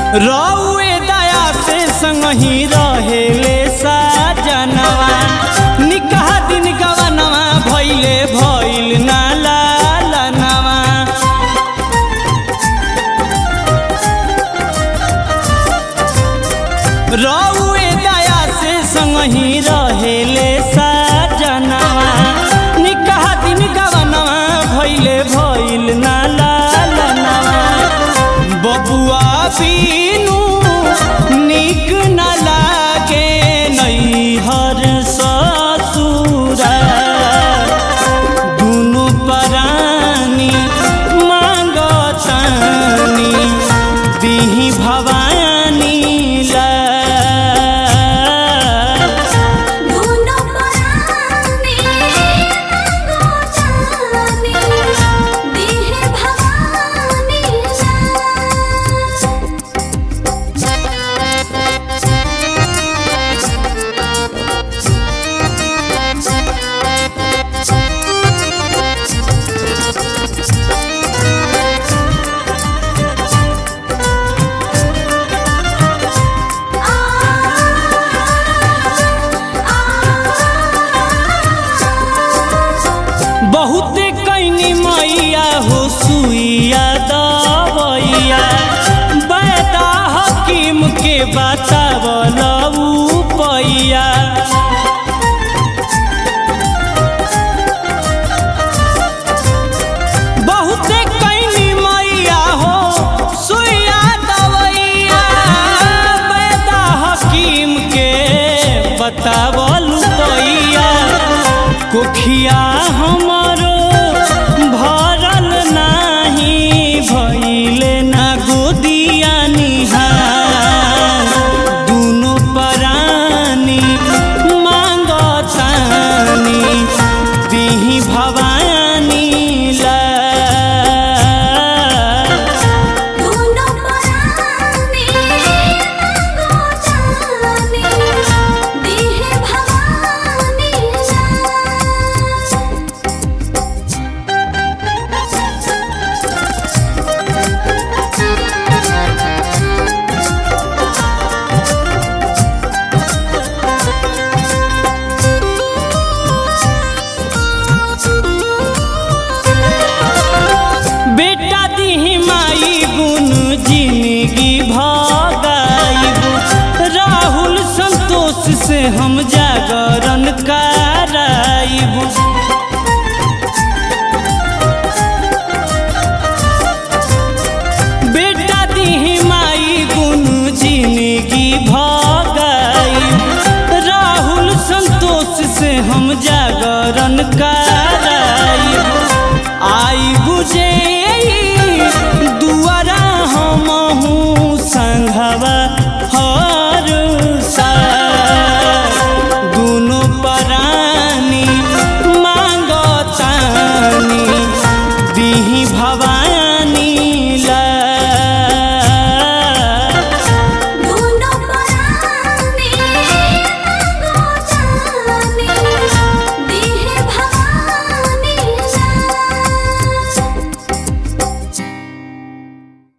रउए दया से संगही रहेले साजनवा निकाह दिन गवनवा भइले भइल ना लालनवा रउए दया से संगही रहेले साजनवा निकाह दिन गवनवा भइले भइल ना लालनवा बबुआ बीनू निक न लागे नैहर ससुरा दुनु परानी मांगतानी दिही भवानी ला दोनों परानी मांगो जानी देह भवानी बहुते कैनी मैया हो सुइया दवैया बैदा हकीम के बतावल पैया बहुते कैनी मैया हो सुइया दवैया बैदा हकीम के बतावल पैया कोखिया हमरो भरल नाही भइले ना गोदिया निहार दुनो परानी मांगतानी दिही भवानी ला दोनों परानी मांगो जानी देह भवानी बेटा दिही माई गुण जिंदगी भगाइबू राहुल संतोष से हम जागरण कराइबू बेटा दिही माई गुण जिंदगी भगाइबू राहुल संतोष से हम जागरण कराइबू